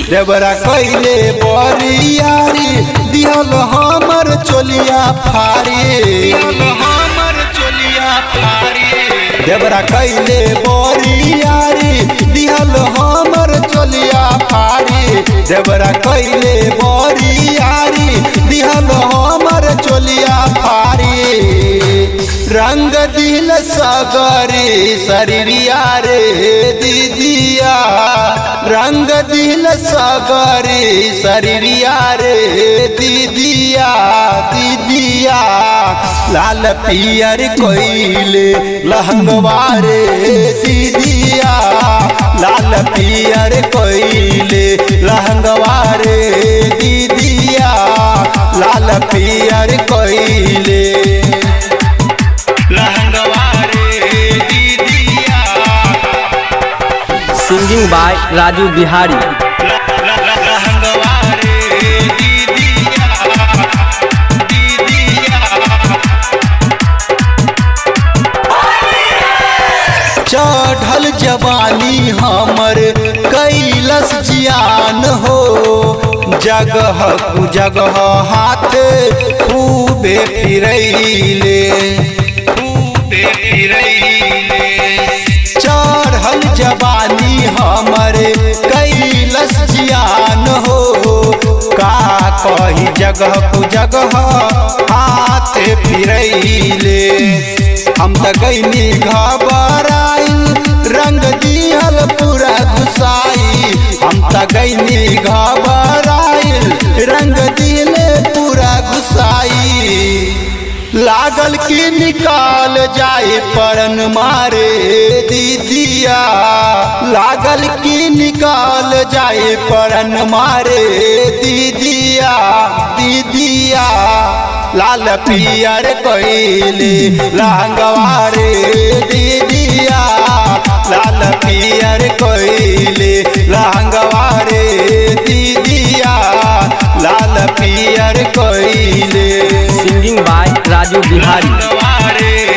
देवरा कैले बरियारी दिहल हमर चोलिया फारी हमर चोलिया फारी देवरा कैले बरियारी दिहल हमर चोलिया फारी देवरा कैले बरियारी दिहल हमर चोलिया फारी रंग दिल सगरी शरीरिया रे दीदिया रंग दिल सगरी शरीरिया रे दीदिया दीदिया लाल पियर कोइले लहंगवा रे दीदिया लाल पियर कोइले लहंगवा रे दीदिया लाल पियर कोइले सिंगिंग बाय राजू बिहारी चढ़ल जवानी हमर कैलस जियान हो जगह कु जगह हाथ खूबे फिरैले खूबे फिरैले चढ़ल जवानी हमर कैलस जियान हो का कही जगह कु जगह हाथ फिरैले हम त गईनी घबराइल रंग दिहल पूरा घुसाई हम त गईनी घबराइल रंग दिले पूरा घुसाई लागल की निकाल जाए परन मारे दीदिया लागल की निकाल जाए परन मारे दीदिया दीदिया लाल पियर कोइली लांगवारे दीदिया लाल पियर कोइली लांगवारे दीदिया लाल पियर कोइली सिंगिंग बाय राजू बिहारी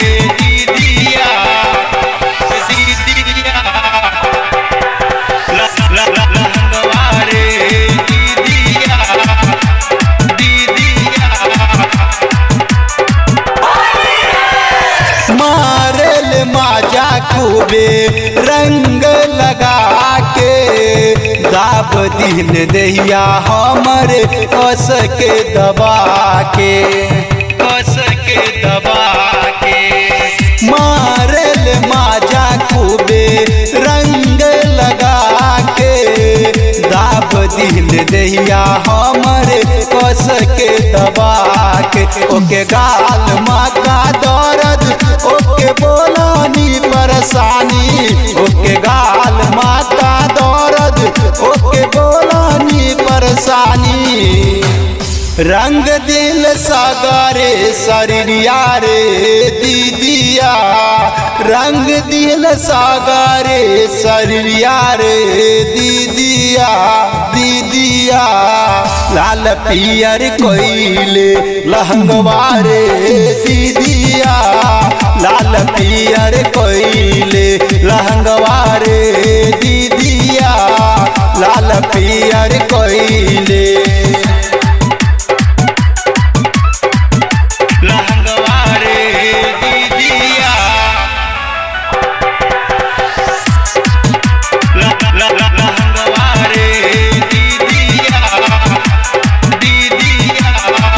मारल माजा खूबे रंग लगा के दाब दिल दहिया हमर कस के दबा के कस के दबा के मारल माजा खूबे रंग लगा के दाब दिल दहिया हमर कस के दबा के ओके गाल माका दर्द ओके बोलानी परेशानी ओके गाल माता दर्द ओके बोलानी परेशानी रंग दिल सगारे शरीरिया रे दीदिया रंग दिल सगारे शरीरिया रे दीदिया दीदिया लाल पियर कोइले लहंगवा रे दीदिया लाल पियर कोइले लहंगवा रे दीदिया लाल पियर कोइले लहंगवारे दीदिया लहंगवारे दीदिया दीदिया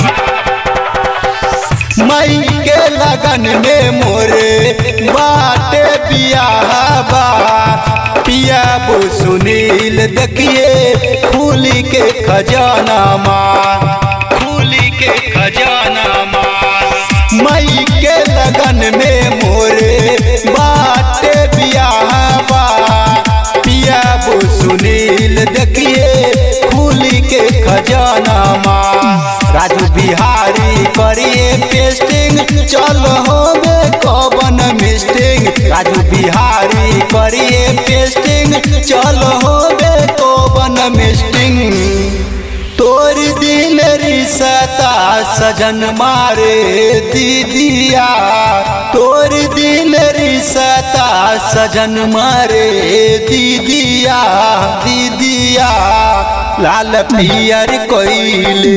मई के लगन में मोरे बाटे बियाहबा पिया बो सुनील देखिए फूली के खजाना मार फूली के खजाना मार मई के लगन में मोरे बाटे बियाहबा पिया बो सुनील देखिए फूली के खजाना माँ राजू बिहारी करिए पेस्टिंग चल हो कवन मिस्टिंग राजू बिहारी करिए पेस्टिंग चल हो कवन मिस्टिंग तोर दिल रिसता सजन मारे दीदिया तोर दिल रिसता सजन मारे दीदिया दीदिया लाल पियर कोइले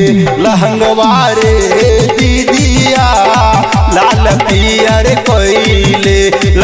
लहंगवारे दीदिया लाल पियर कोइले